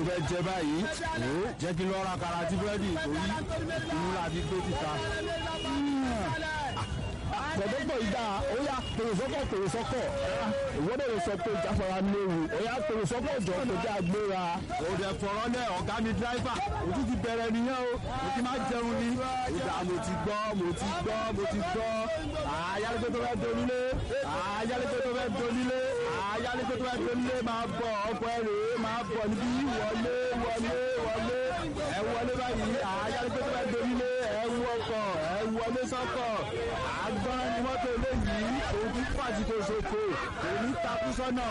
fẹ́ jẹ báyìí ó jẹ́ kí n lọ ra kàrà àti búrẹ́dì torí inú làbí gbé títa. gbọ̀dọ̀gbọ̀ ìdá ó yá tòròsọ́kọ̀ tòròsọ́kọ̀ ìwọ́dọ̀ lè sọ pé ìjáfara léwu ó yá tòròsọ́kọ̀ jọ kọjá gbéra. òde fọ̀rọ̀ lẹ̀ ọ̀gá mi dráìfà ojú ti bẹ̀rẹ̀ nìyẹn o mo ti máa jẹun ni. ìdá mo ti gbọ́ mo ti gbọ́ mo ti gbọ́ ayálégbé tó fẹ́ donílé ayálégbé tó fẹ́ donílé ayálégbé tó fẹ́ donílé máa bọ̀ ọkọ̀ ẹ̀rọ máa bọ̀ níbí wọlé wọlé wọlé ẹ wọlé báyìí ayálégbé tó fẹ́ donílé ẹ wú ọkọ̀ ẹ wọlé sọ́kọ̀ àgbọ̀n ni mọ́tò eléyìí òun ti fàjì tó ṣoko òun ní takú sọ́nà.